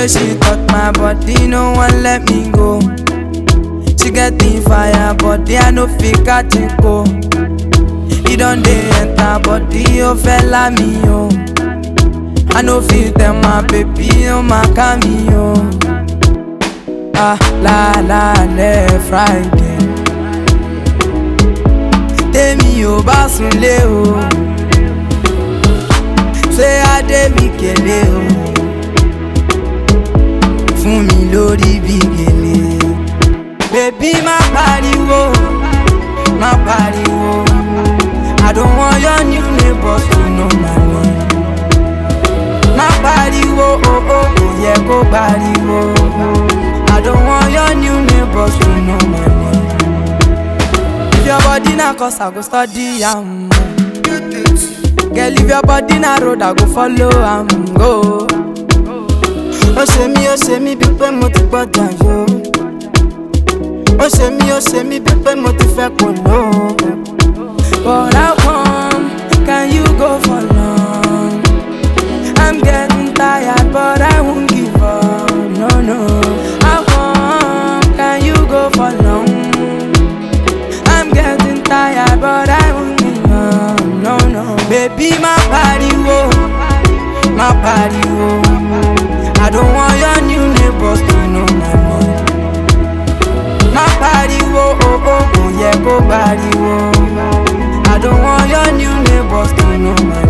way she touch my body, no one let me go. She get the fire, body I no fit catch it go. He don dey enter body, oh fella me oh. I no fit tell my baby, oh my cameo. Ah la la le Friday. Tèmi ò bá sunlé o. Ṣé Adé mi kélé o? Fún mi lórí bí gèlè. Bébí má pariwo, má pariwo. I don't want your new neighbors to know my name. Má pariwo, oh oh, kò yẹ kó pariwo. I don't want your new neighbors to know my name. If your body na cause I go study am. Girl, if your body na road, I go follow am go. Ó ṣe mí, ó ṣe mí bí pé mo ti gbọ́dọ̀ yó. Ó ṣe mí, ó ṣe mí bí pé mo ti fẹ́ kò ló. But how come can you go for long? I'm getting tired, but I won't give up. No, no. How come can you go for long? I'm getting tired, but I won't give up. No, no. Baby, my pariwo, my pariwo. I don't want your new neighbors to know my name. My pariwo, oh oh, oh yeah, go pariwo. I don't want your new neighbors to know my